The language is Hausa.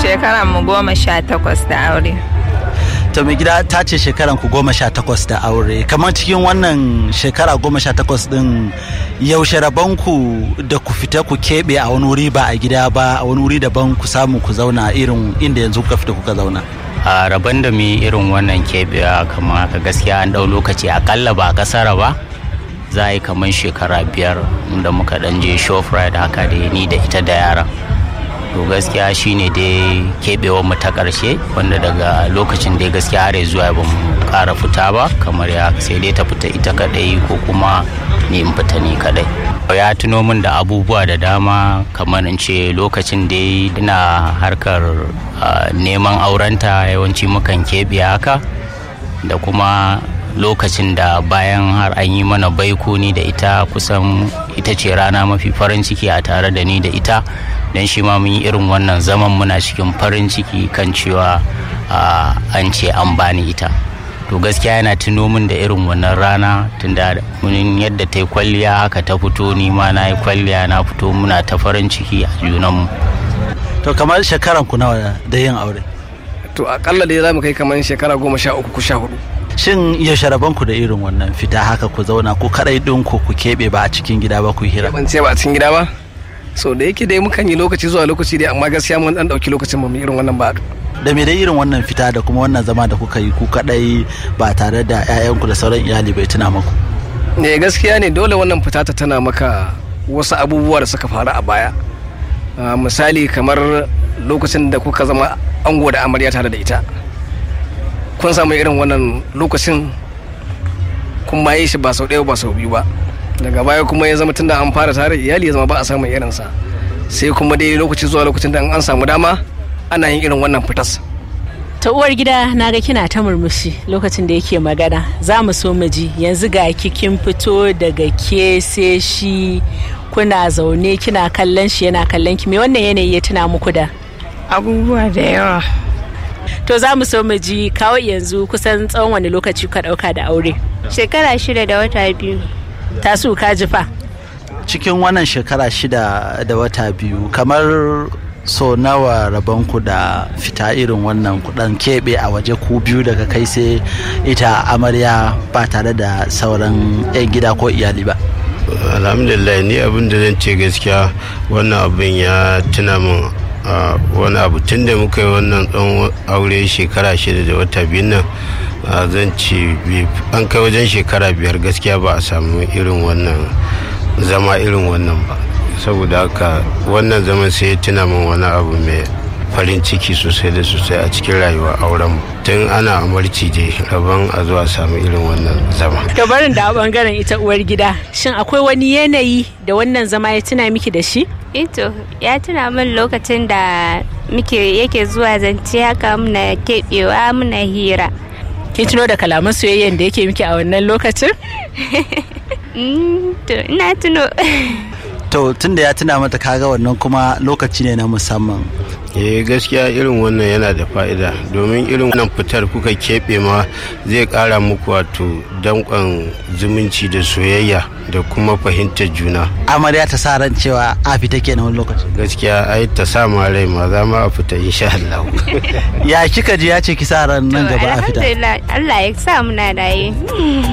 shekaran mu goma sha takwas da aure to mai gida ta ce shekaran ku goma sha takwas da aure kamar cikin wannan shekara goma sha takwas din yaushe ku da ku fita ku keɓe a wani wuri ba a gida ba a wani wuri daban ku samu ku zauna irin inda yanzu kuka fita kuka zauna a rabon da mu irin wannan keɓewa kamar haka gaskiya an ɗau lokaci akalla ba a ƙasara ba za a yi kamar shekara biyar da muka ɗan je shoprite haka da ni da ita da yaran to gaskiya shine dai keɓewar mu ta ƙarshe wanda daga lokacin dai gaskiya har zuwa ba mu ƙara fita ba kamar ya sai dai ta fita ita kaɗai ko kuma ni in fita ni kaɗai ya tuno min da abubuwa da dama kamar in ce lokacin dai ina harkar neman aurenta yawanci mukan keɓe haka da kuma lokacin da bayan har an yi mana baiko ni da ita kusan ita ce rana mafi farin ciki a tare da ni da ita don shi ma mun yi irin wannan zaman muna cikin farin ciki kan cewa an ce an bani ita to gaskiya yana tuno min da irin wannan rana tunda mun yadda ta yi kwalliya haka ta fito ni ma na yi kwalliya na fito muna ta farin ciki a junanmu to kamar shekaran ku nawa da yin aure to akalla dai za mu kai kamar shekara goma sha uku ko sha hudu shin yaushe rabon ku da irin wannan fita haka ku zauna ku kadai din ku ku keɓe ba a cikin gida ba ku hira ban ce ba a cikin gida ba so da yake dai mukan yi lokaci zuwa lokaci dai amma gaskiya mun dan dauki lokacin mu irin wannan ba da me dai irin wannan fita da kuma wannan zama da kuka yi ku kadai ba tare da 'ya'yanku da sauran iyali bai tuna maku ne gaskiya ne dole wannan fita ta tana maka wasu abubuwa da suka faru a baya misali kamar lokacin da kuka zama ango da amarya tare da ita kun samu irin wannan lokacin kun ma yi shi ba sau ɗaya ba sau biyu ba daga baya kuma ya zama tunda an fara tare iyali ya zama ba a samun irinsa sai kuma dai lokaci zuwa lokacin da an samu dama ana yin irin wannan fitas ta uwar gida na ga kina ta murmushi lokacin da yake magana za mu so mu ji yanzu ga kikin fito daga ke sai shi kuna zaune kina kallon shi yana kallon ki me wannan yanayi ya tuna muku da abubuwa da yawa to za mu so mu ji kawai yanzu kusan tsawon wani lokaci ka dauka da aure shekara shida da wata biyu tasu ka ji fa cikin wannan shekara shida da wata biyu kamar so nawa rabonku da fita irin wannan kudan keɓe a waje ku biyu daga kai sai ita amarya ba tare da sauran 'yan gida ko iyali ba alhamdulillah ni abin da zan ce gaskiya wannan abin ya tuna min wani abu tun da muka yi wannan tsawon aure shekara shida da wata biyu nan zan ce an kai wajen shekara biyar gaskiya ba a samu irin wannan zama irin wannan ba saboda haka wannan zaman sai ya tuna min wani abu mai farin ciki sosai da sosai a cikin rayuwa auren tun ana amarci je rabon a zuwa samu irin wannan zama. to barin da bangaren ita uwar gida shin akwai wani yanayi da wannan zama ya tuna miki da shi ito ya tuna min lokacin da muke yake zuwa zance haka muna keɓewa muna hira kin tuno da kalaman soyayyen da yake miki a wannan lokacin to ina tuno to tunda ya tuna mata kaga wannan kuma lokaci ne na musamman eh gaskiya irin wannan yana da fa'ida domin irin wannan fitar kuka keɓe ma zai ƙara muku wato danƙon zumunci da soyayya da kuma fahimtar juna amarya ta sa ran cewa a fita kenan wani lokaci gaskiya ai ta sa ma rai ma za ma a fita insha Allah ya kika ji ya ce ki sa ran nan gaba a fita alhamdulillah Allah ya sa muna raye